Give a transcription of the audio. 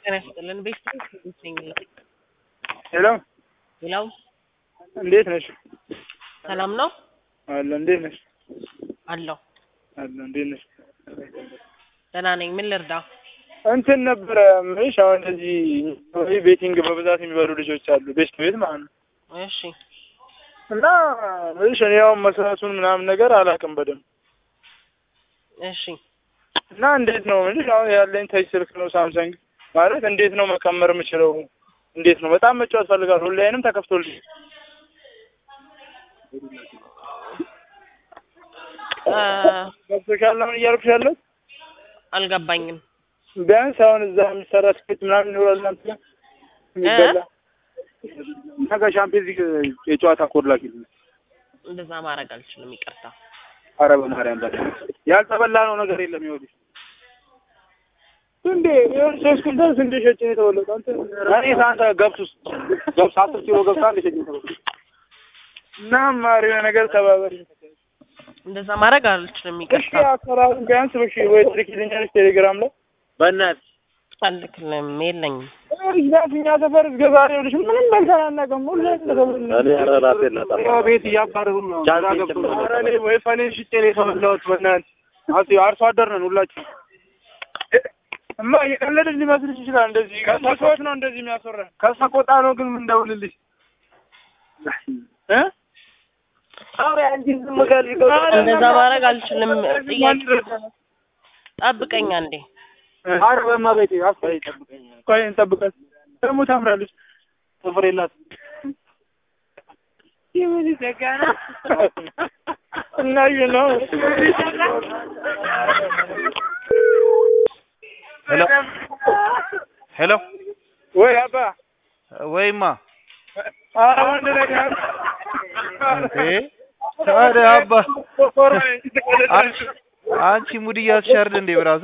ጤና ይስጥልን። ቤት ነኝ። ሄሎ ሌላው እንዴት ነሽ? ሰላም ነው አለ እንዴት ነሽ? አለው። አለ እንዴት ነሽ? ደህና ነኝ። ምን ልርዳ? እንትን ነበረ ምንሽ አሁን እንደዚህ ቤቲንግ በብዛት የሚበሉ ልጆች አሉ ቤስት ቤት ማለት ነው። እሺ እና ምንሽ እኔ አሁን መስራቱን ምናምን ነገር አላውቅም በደንብ እሺ እና እንዴት ነው ምንሽ አሁን ያለኝ ተች ስልክ ነው ሳምሰንግ ማለት እንዴት ነው መቀመር የምችለው? እንዴት ነው በጣም መጫወት ፈልጋለሁ። ሁላይንም ተከፍቶልኝ እ ገብቶሻል አሁን እያልኩሽ ያለሁት አልገባኝም። ቢያንስ አሁን እዛ የሚሰራ ስኬት ምናምን ይኖራል እናንተ ጋር የሚበላ እና ከሻምፒዮንስ ሊግ የጨዋታ ኮድ ላኪልኝ። እንደዛ ማድረግ አልችልም። ይቅርታ። ኧረ በማርያም በላ ያልተበላ ነው ነገር የለም። ይኸውልሽ እንዴ ይኸውልሽ ሶስት ኩንታል ስንዴ ሸጬ ነው የተበላሁት። አንተ እኔ ሳንተ ገብስ ውስጥ ገብስ አስር ኪሎ ገብስ አንድ ሸጬ ነው የተበላሁት። እና ማሪ የሆነ ነገር ተባበሪ። እንደዛ ማድረግ አልችልም። እሺ ይቅርታ። አሰራሩን ቢያንስ እሺ ወይ ትልኪልኛለሽ ቴሌግራም ላይ በእናትህ አልክልም። የለኝም። ቢያንስ እኛ ሰፈር እስከ ዛሬ ይኸውልሽ ምንም በልተን አናውቅም። ሁሌ እንደተበላ እኔ ኧረ ራሴን ላጠፋ ያው ቤት እያባረሩን ነው። ቻንስ ግራ የለም። ገብቶናል። ኧረ እኔ ወይ ፈኔን ሽጬ ነው የተበላሁት። በእናትህ አስ አርሶ አደር ነን ሁላችን። እማ እየቀለድን ሊመስልሽ ይችላል። እንደዚህ ከሰኮት ነው እንደዚህ የሚያስወራን ከሰቆጣ ነው ግን ምንደውልልሽ እ እንደዛ ማድረግ አልችልም። ጥያቄ ጠብቀኝ አንዴ። ኧረ በእመቤቴ አስፈሪ ጠብቀኝ። ቆይ እንጠብቃት። ደግሞ ታምራለች። ጥፍር የላት እናዩ ነው ሄሎ ሄሎ ወይ አባ ወይማ ኧረ ወንድ ነገር እንዴ ታዲያ አባ አንቺ ሙድ እያስሻርድ እንዴ ብራዘር